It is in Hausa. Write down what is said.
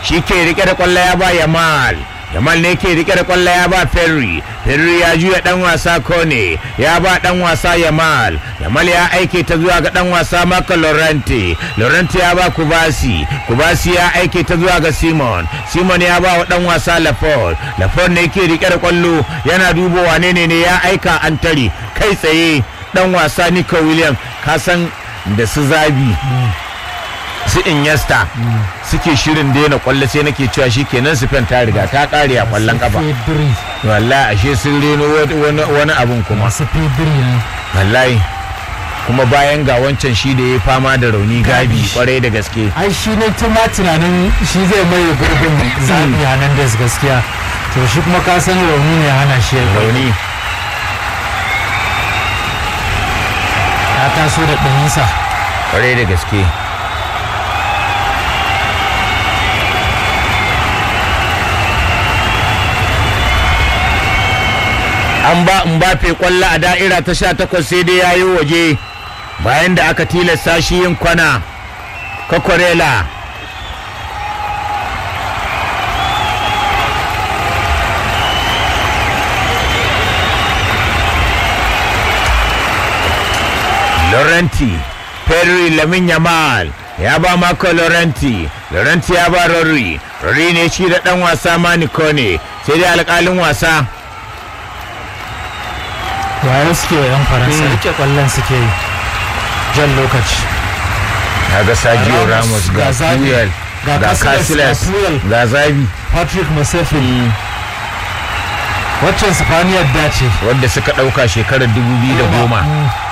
shi ke rike da kwallo ya ba yamal yamal ne ke rike da kwallo ya ba ferry ferry ya juya dan wasa kone ya ba dan wasa yamal yamal ya aike ta zuwa ga dan wasa maka lorente lorente ya ba kubasi kubasi ya aike ta zuwa ga simon simon ya ba wa dan wasa lafort lafort ne ke rike da kwallo yana dubo wane ne ne ya aika an tare kai tsaye dan wasa nico william kasan da su zabi su inyesta suke shirin daina kwallo sai nake cewa shi kenan Spain ta riga ta kare a kwallon kafa Pedri wallahi ashe sun reno wani wani abun kuma masu Pedri ne wallahi kuma bayan ga wancan shi da ya fama da rauni gabi kwarai da gaske ai shi ne tun ma tunanin shi zai maye gurbin zaɓi Hernandez gaskiya to shi kuma ka san rauni ne hana shi ya rauni rauni ya taso da ɗanyinsa kwarai da gaske an ba Mbappe kwallo a da'ira ta sha takwas sai dai ya yi waje bayan da aka tilasta shi yin kwana kakwarela Laurenti Perry Lamin Yamal ya ba Marco Laurenti Laurenti ya ba Rory Rory ne shi da ɗan wasa Maniko ne sai dai alƙalin wasa wayo suke wa 'yan faransa rike kwallon suke yi jan lokaci ya ga Sergio Ramos, Ramos ga ga Zabi, Puyol ga ga Casillas, Casillas ga Puyol. ga Zabi patrick musafin waccan sifaniyar dace wadda suka ɗauka shekarar 2010